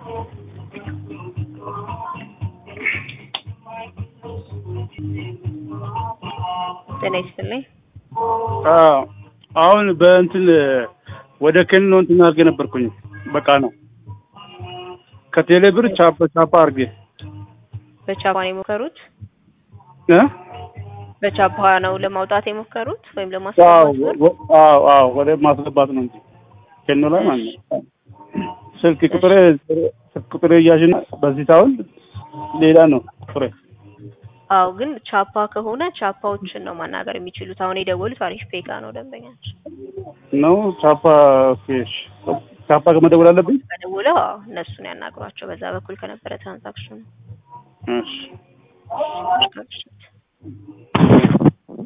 ጤና ይስጥልኝ። አዎ አሁን በእንትን ወደ ከኒኖ እንትን አድርጌ ነበርኩኝ። በቃ ነው ከቴሌ ብር ቻፓ ቻፓ አድርጌ በቻፓ ነው የሞከሩት? እ በቻፓ ነው ለማውጣት የሞከሩት ወይም አዎ ለማስገባት ነው? ወ- አዎ አዎ ወደ ማስገባት ነው እንጂ ከኒኖ ላይ ማለት ነው። ስልክ ቁጥሬ ስልክ ቁጥሬ እያዥና በዚህ ሳይሆን ሌላ ነው ቁጥሬ። አዎ ግን ቻፓ ከሆነ ቻፓዎችን ነው ማናገር የሚችሉት። አሁን የደወሉት አሪፍ ፔጋ ነው ደንበኛችን። ነው ቻፓ ኦኬ እሺ። ቻፓ ከመደወል አለብኝ? ከደውለው አዎ እነሱን ያናግሯቸው በዛ በኩል ከነበረ ትራንዛክሽኑ እሺ እሺ